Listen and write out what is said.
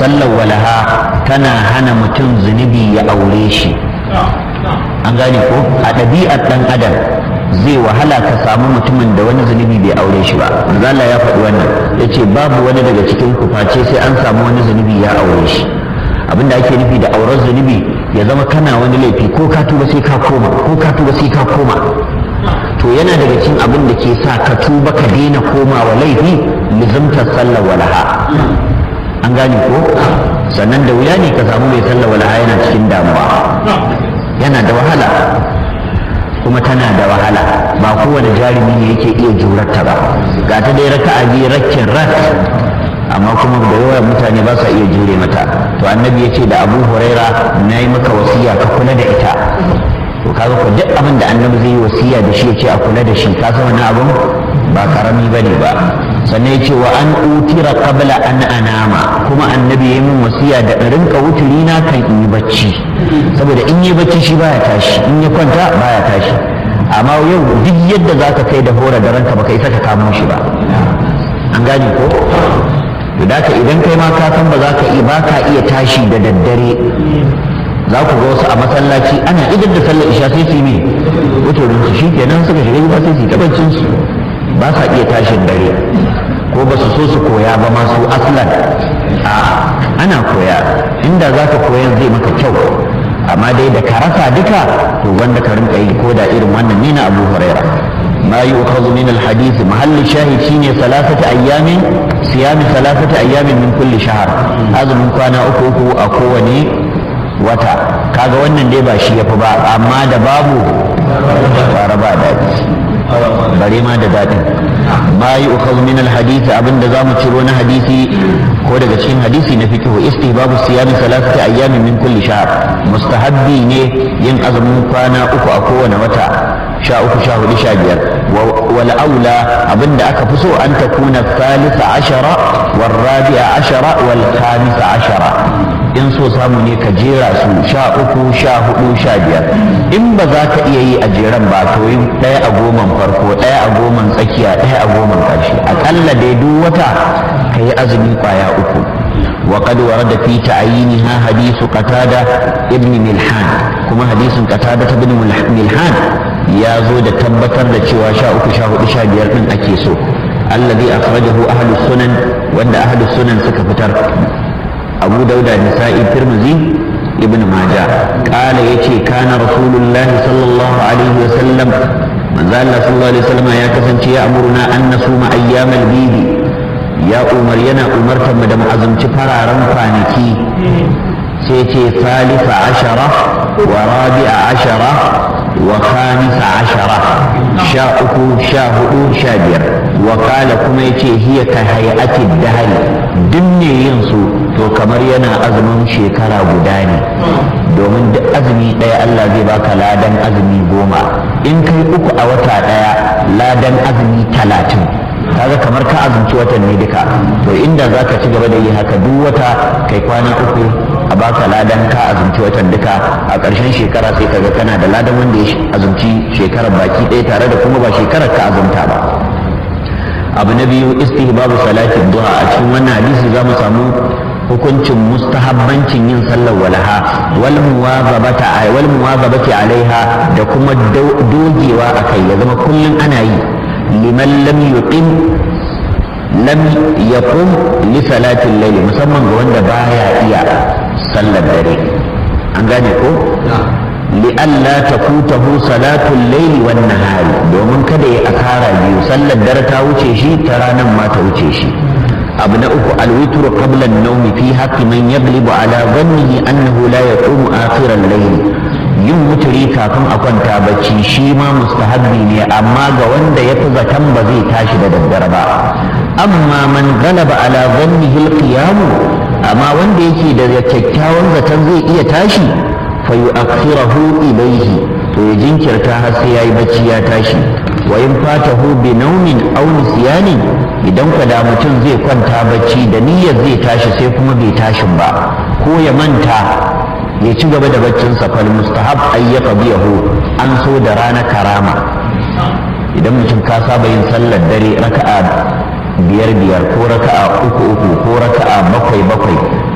sallar walaha tana hana mutum zunubi ya aure shi an gane ko a ɗabi'ar ɗan adam zai wahala ka samu mutumin da wani zunubi bai aure shi ba manzo ya faɗi wannan ya ce babu wani daga cikin ku face sai an samu wani zunubi ya aure shi abinda ake nufi da auren zunubi ya zama kana wani laifi ko ka tuba sai ka koma ko ka tuba sai ka koma to yana daga cikin abin da ke sa ka tuba ka daina komawa laifi lizimtar sallar walaha an gane ko sannan da wuya ne ka samu mai sallar walaha yana cikin damuwa yana da wahala kuma tana da wahala ba kowane jarumi ne yake iya jurarta ba ga ta dai raka'a biyu rakkin rak amma kuma da yawa mutane ba sa iya jure mata to annabi ya ce da abu huraira na yi maka wasiya ka kula da ita to kaga ko duk abin da annabi zai yi wasiya da shi ya ce a kula da shi ka san wani abun ba karami bane ba sannan ya ce wa an utira qabla an anama kuma annabi ya yi min wasiya da in rinka wuturi na kan in yi bacci saboda in yi bacci shi baya tashi in ya kwanta baya tashi amma yau duk yadda zaka kai da hora da ranka baka isa ka kamo shi ba an gane ko da idan kai ma ka san ba za ka iya ba ka iya tashi da daddare za ku ga wasu a masallaci ana idan da sallar isha sai su yi wuturin su shi kenan suka shiga gida sai su yi tabbacin su ba sa iya tashin dare ko ba su so su koya ba masu aslan a ana koya inda za ka koyan zai maka kyau amma dai da ka rasa duka to wanda ka rinka yi ko da irin wannan ne na abu huraira ما يؤخذ من الحديث محل الشاهد شيني ثلاثة أيام صيام ثلاثة أيام من كل شهر هذا من كان أكوكو أكوني وتا كاغا wannan dai ba shi yafi ba amma da babu fara ba daɗi bare ma da daɗin ma yi ukhadhu min alhadith abinda zamu ciro na hadisi ko daga cikin hadisi na fiqh istihbabu siyami salasati ayyamin min kulli shahr mustahabbi ne yin azumin kwana uku a kowane wata sha uku sha hudu sha biyar wal aula abinda aka fi so an ta kuna thalitha ashara wal rabi'a ashara wal khamisa ashara in so samu ne ka jera su sha uku sha hudu sha biyar in ba za ka iya yi a jeran ba to yi ɗaya a goman farko ɗaya a goman tsakiya ɗaya a goman ƙarshe aƙalla dai duk wata ka yi azumi kwaya uku وقد ورد في تعيينها حديث قتادة ابن ملحان كما حديث قتادة ابن ملحان يا زود تبتر لتشوى شاء شاء شاء بير من أكيسو الذي أخرجه أهل السنن وأن أهل السنن سكفتر أبو داود النسائي الترمذي ابن ماجه قال يتي كان رسول الله صلى الله عليه وسلم من ذا الله صلى الله عليه وسلم يا كسن يأمرنا أن نصوم أيام البيض ya umar yana umartar mu da mu azumci fararen kwanaki sai ce salisa ashara wa rabi'a ashara wa khamisa ashara sha uku sha hudu sha biyar wa kala kuma yace hiya ka hayati dahari duk ne yin su to kamar yana azumin shekara guda ne domin duk azumi ɗaya Allah zai baka ladan azumi goma in kai uku a wata ɗaya ladan azumi talatin kaga kamar ka azumci watan ne duka to inda za ka ci gaba da yi haka duk wata kai kwana uku a baka ladan ka azumci watan duka a ƙarshen shekara sai kaga kana da ladan wanda ya azumci shekarar baki ɗaya tare da kuma ba shekarar ka azumta ba abu na biyu istihbabu salati duha a cikin wannan hadisi za mu samu hukuncin mustahabbancin yin sallar walaha wal muwazabata wal muwazabati alaiha da kuma dogewa akai ya zama kullun ana yi liman lam yuqim lam yaqum li salati al musamman ga wanda baya iya sallar dare an gane ko li'alla takutahu salatu al-layli wan nahari domin kada ya akara biyu sallar dare ta wuce shi ta ranar ma ta wuce shi abu na uku alwitru qabla an-nawmi fi haqqi man yaglibu ala dhannihi annahu la yaqumu akhir al-layl yin wuturi kafin a kwanta bacci shi ma mustahabbi ne amma ga wanda ya fi zaton ba zai tashi da daddare ba amma man galaba ala dhannihi al-qiyam amma wanda yake da kyakkyawan zaton zai iya tashi fa yu'akhirahu ilayhi to ya jinkirta har sai yayi bacci ya tashi wa in fatahu bi naumin aw nisyanin idan ka da mutum zai kwanta bacci da niyyar zai tashi sai kuma bai tashin ba ko ya manta ya ci gaba da baccinsa fal mustahab ay yaqdiyahu an so da rana karama idan mutum ka saba yin sallar dare raka'a biyar biyar ko raka'a uku uku ko raka'a bakwai bakwai